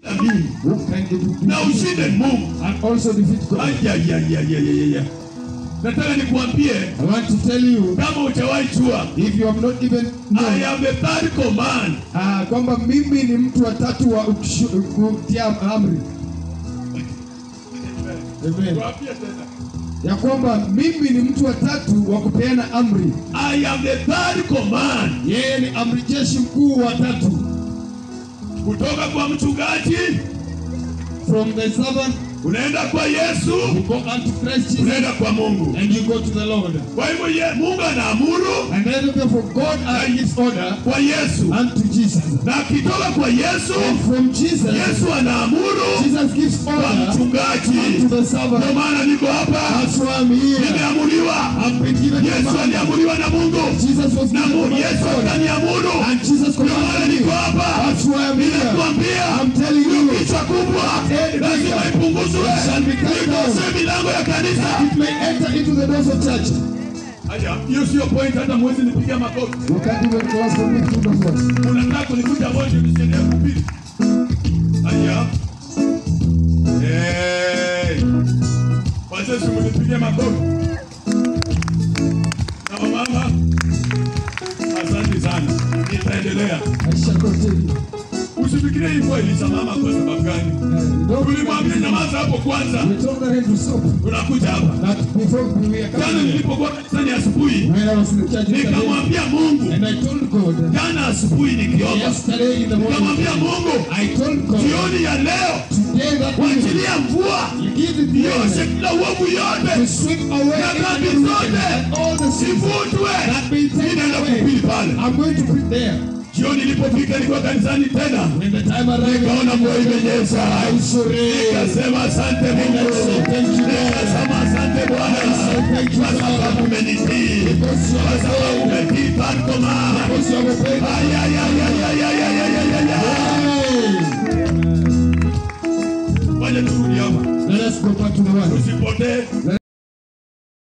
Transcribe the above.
mimi who can defeat na ushinde Mungu. and also defeat God. Ayayayayayaya. Nataka nikuambie I want to tell you, kama hujawahi jua, if you have not even I known, am the third command. ah, kwamba mimi ni mtu wa tatu wa ukishu- kutia amri. Amen. Tuambie tena. Ya kwamba mimi ni mtu wa tatu wa kupeana amri. I am the third command. Yeye ni amri jeshi mkuu wa tatu. Kutoka kwa mchungaji From the servant, unaenda kwa Yesu, you go unto Christ Jesus, unaenda kwa Mungu. and you go to the Lord. Kwa hivyo ye- Mungu anaamuru And then therefore God uh, gives order kwa Yesu, unto Jesus. na akitoka kwa Yesu, And from Jesus, Yesu anaamuru Jesus gives kwa order mchungaji. to the Ndio servant. maana niko hapa, That's why I'm here. nimeamuriwa. I've been given Yesu command. aliamuriwa na Mungu Jesus was na given Mungu, command Yesu of God. akaniamuru. And Jesus Ndio maana commanded me. niko hapa, That's why I'm here. ninakuambia I'm telling you, kichwa kubwa Head lazima bigger. ipunguzwe, It shall be cut down. ikose milango ya kanisa. it may enter into the doors of church. Haya, hiyo sio point, hata mwezi nipiga makofi. You can't even close for me to the voice. Unataka kunikuta moja nisiendelee kuhubiri? Haya. Hey. Wazee mnipigie makofi. Na wamama, asante sana. Nitaendelea. I shall continue. Usifikirie hivyo ilisimama kwa sababu gani? Uh, don't Tulimwambia nyamaza hapo kwanza. We told her to stop. Tunakuja hapa. That before we were Jana coming, nilipokuwa kanisani asubuhi, when I was in the church yesterday, nikamwambia Mungu, and I told God, jana asubuhi nikiomba, yesterday in the morning, nikamwambia Mungu, I told God, jioni ya leo today that evening, wachilia mvua you give it ioshe the kila uovu to yote sweep away Na dhambi every zote. wicked and all the sins sivutwe. that be taken Ninaenda away. kuhubiri pale. I'm going to put there. Jioni ilipofika, nilikuwa kanisani tena, When the time arrives, nikaona mvua imenyesha, I surrender. nikasema asante Mungu, Thank you, Lord. nikasema asante Bwana, Thank you, kwa sababu umenitii, Because you kwa are sababu saved. umetii Fatuma. Because you have obeyed. Ay, ay, ay, ay, ay, ay, ay, ay, ay, ay, ay. Hey! Fanya turudi hapa, Let us go back to the one. usipotee.